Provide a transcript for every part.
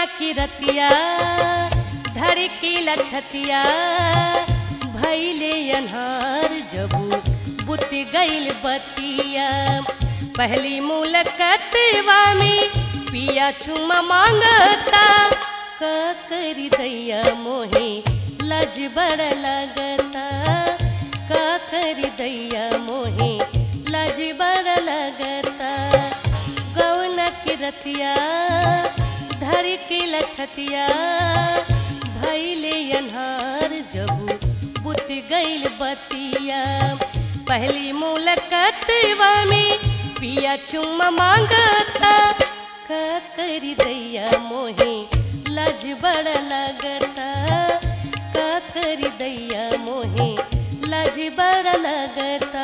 की रतिया धड़की लछतिया भैले अनहार जबू बुत गईल बतिया पहली मुलकतवा में पिया चुमा मांगता का करी दैया मोहे लज बड़ लगता का करी दैया मोहे लज बड़ लगता गौन की रतिया धर के लछतिया भैले अनहार जबू बुत गईल बतिया पहली मुलकतवा में पिया चुम्मा मांगता का करी दैया मोहे लज बड़ लगता का करी दैया मोहे लज बड़ लगता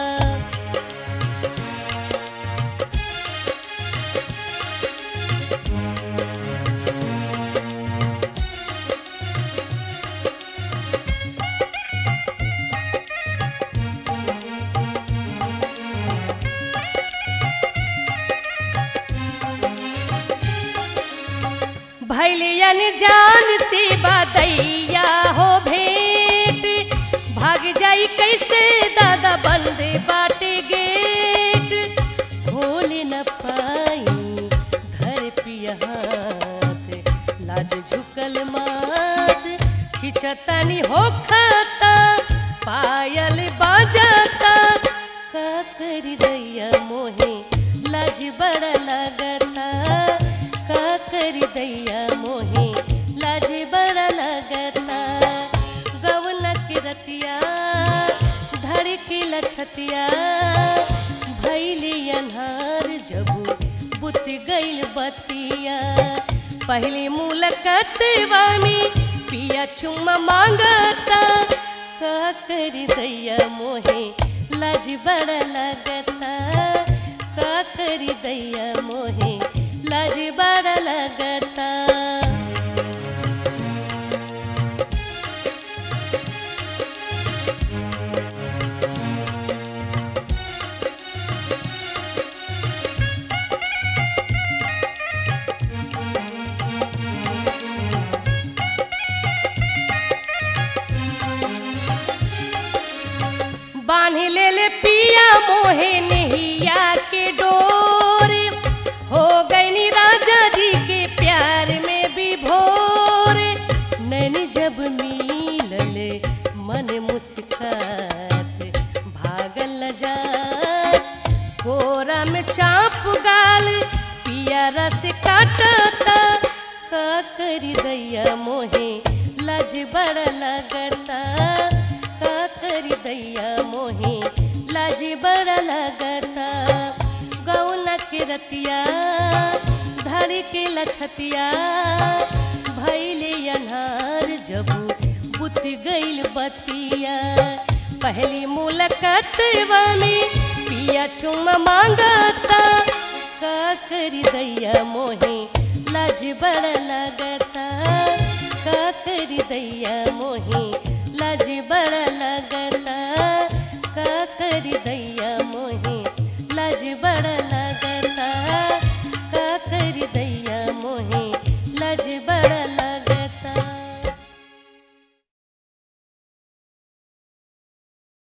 भैलियन जान से बदैया हो भेंट भाग जाई कैसे दादा बंद बाटे गेट खोल न पाई धर पिया हाथ लाज झुकल मात खिचतनी होखता पायल बाजता का करी दैया मोहे लाज बड़ लगता का करी दैया मोहे लाज बड़ लगता गवन की रतिया धर की लछतिया भैली अनहार जबू बुत गईल बतिया पहली मुलकतवा में पिया चुम्मा मांगता का करी दैया मोहे लाज बड़ लगता का करी दैया मोहे लाज बड़ लगता बांध ले ले पिया मोहे नैया के डोर हो गई राजा जी के प्यार में भी भोर नैनी जब मिलले मन मुस्कात भागल न जात कोरा में चाप गाल पिया रस काटता का करी दैया मोहे लज बड़ लगता का करी दैया मोहे लाज बड़ लगता गौन के रतिया धर के लछतिया भैले अनहार जबू बुत गईल बतिया पहली मुलकतवा में पिया चुम मांगता का करी दैया मोहे लाज बड़ लगता का करी दैया मोहे